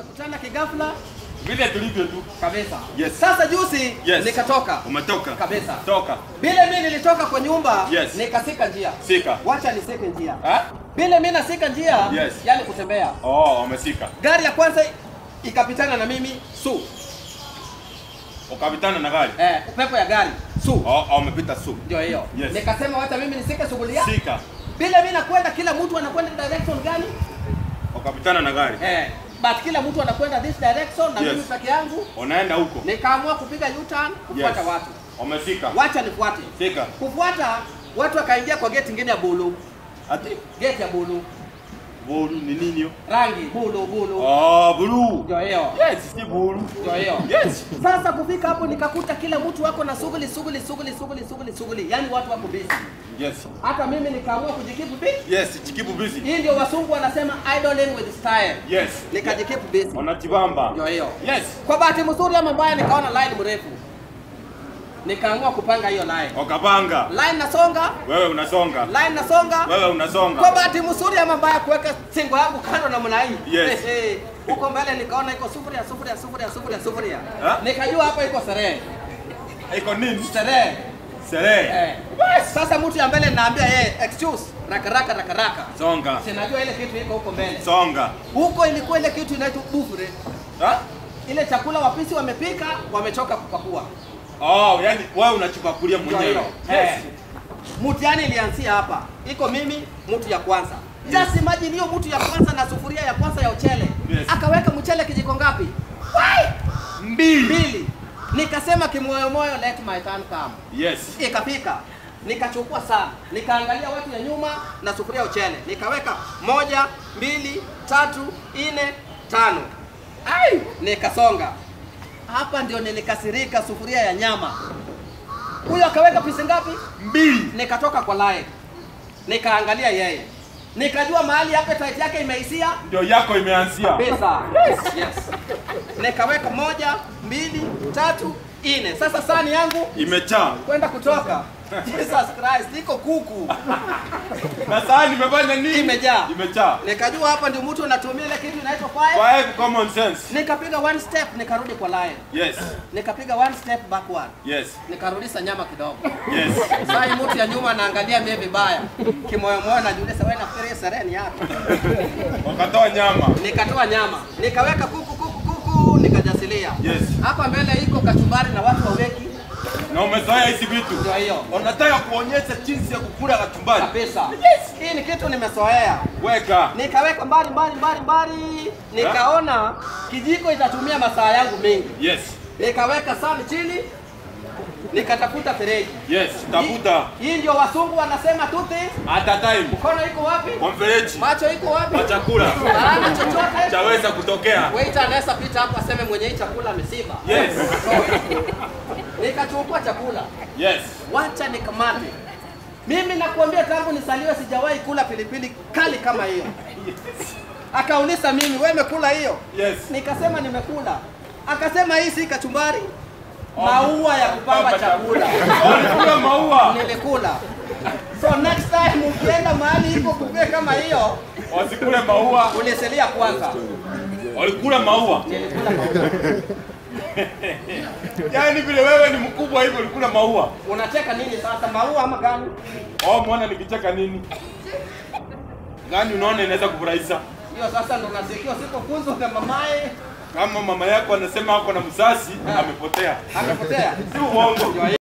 tumekutana kigafla Vile tulivyo tu. kabisa. Yes. Sasa juzi Yes. nikatoka Umetoka. kabisa. Toka. Vile mimi nilitoka kwa nyumba Yes. nikasika njia. Sika. Wacha nisike njia. Ha? Vile mimi nasika njia, Yes. yani kutembea. Oh, umesika. Gari ya kwanza ikapitana na mimi su. Ukapitana na gari. Eh, upepo ya gari su. Oh, oh, umepita su. Ndio hiyo. Yes. Nikasema wacha mimi nisike shughuli yangu. Sika. Vile mimi nakwenda kila mtu anakwenda direction gani? Ukapitana na gari. Eh, but kila mtu anakwenda this direction na Yes. mimi peke yangu Unaenda huko. nikaamua kupiga U-turn kufuata Yes. watu. Umefika. Wacha nifuate. Fika. Kufuata watu wakaingia kwa gate ingine ya bulu. Ati Gate ya bulu. bulu ni nini hiyo? Rangi bulu bulu. Oh, blue. Ndio hiyo. Yes, si bulu. Ndio hiyo. Yes. Sasa kufika hapo nikakuta kila mtu wako na shughuli shughuli shughuli shughuli shughuli shughuli. Yaani watu wako busy. Yes. Hata mimi nikaamua kujikipu busy. Yes, chikibu busy. Hii ndio wasungu wanasema idling with style. Yes. Nikajikipu busy. Unajibamba. Ndio hiyo. Yes. Kwa bahati mzuri ama mbaya nikaona line mrefu. Nikaamua kupanga hiyo line. Ukapanga. Line nasonga, Wewe unasonga. line nasonga. Wewe unasonga. Kwa bahati mzuri ama mbaya kuweka singo yangu kando namna hii. Yes. Ehe. Huko mbele nikaona iko sufuria sufuria sufuria sufuria sufuria. Ha? Nikajua hapa iko sherehe. Iko nini? Sherehe. Sherehe. Eh. Sasa mtu ya mbele naambia yeye excuse raka raka raka raka. Songa. Sinajua ile kitu iko huko mbele. Songa. Huko ilikuwa ile kitu inaitwa bufure. Ha? Ile chakula wapisi wamepika, wamechoka kupakua. Oh, yani wewe unachipakulia Ndio mwenyewe. hilo. Eh. Mtihani ilianzia hapa. Iko mimi mtu ya kwanza. Just imagine hiyo mtu ya kwanza na sufuria ya kwanza ya uchele. Yes. Akaweka mchele kijiko ngapi? Wai! Mbili. Mbili. Nikasema kimoyo moyo let my turn come. Yes. Ikapika. Nikachukua sana. Nikaangalia watu ya nyuma na sufuria ya uchele. Nikaweka moja, mbili, tatu, nne, tano. Ai! Nikasonga. Hapa ndio nilikasirika sufuria ya nyama. Huyo akaweka pisi ngapi? Mbili. Nikatoka kwa line. Nikaangalia yeye. Nikajua mahali appetite yake imeisia Ndio yako imeanzia. pesa. Yes. yes. Nikaweka moja, mbili, tatu, nne. Sasa sahani yangu Imechaa. kwenda kutoka. Jesus Christ, iko kuku. Na sahani imefanya nini? Imejaa. Imechaa. Nikajua hapa ndio mtu anatumia ile kitu inaitwa fire. Five common sense. Nikapiga one step nikarudi kwa line. Yes. Nikapiga one step backward. Yes. Nikarudisha nyama kidogo. Yes. Sasa hii mtu ya nyuma anaangalia mimi vibaya. Kimoyo moyo najiuliza wewe nafikiria sereni yako. Wakatoa nyama. Nikatoa nyama. Nikaweka kuku kuku kuku nikajasilia. Yes. Hapa mbele iko kachumbari na watu waweki. Na umezoea hizi vitu. Ndio hiyo. Unataka kuonyesha jinsi ya kukula kachumbari. Kabisa. Yes. Hii ni kitu nimezoea. Weka. Nikaweka mbali mbali mbali mbali. Nikaona kijiko itatumia masaa yangu mengi. Yes. Nikaweka sahani chini. Nikatafuta fereji. Yes. Tafuta. Hii hii ndio wasungu wanasema two things. At a time. Mkono iko wapi? Kwa mfereji. Macho iko wapi? Kwa chakula. Hana chochote. Chaweza kutokea. Waiter anaweza pita hapo aseme mwenye hii chakula amesiba. Yes. Nikachukua chakula. Yes. Wacha nikamate. Mimi nakuambia tangu nisaliwe sijawahi kula pilipili kali kama hiyo. Akauliza mimi, wewe umekula hiyo? Yes. Nikasema nimekula. Akasema hii si kachumbari. Maua ya kupamba chakula. Walikula maua. Nilikula. So next time ukienda mahali iko kupia kama hiyo, Wasikule maua. uniselia kwanza. Walikula maua. Nilikula maua. Yaani vile wewe ni mkubwa hivyo ulikula maua. Unacheka nini sasa? Maua ama gani? Oh, mwana nikicheka nini? Gani unaona inaweza kufurahisha? Hiyo sasa ndo nasikia usipofunzwa na mamaye Kama mama yako anasema ako na mzazi amepotea. amepotea. Si uongo.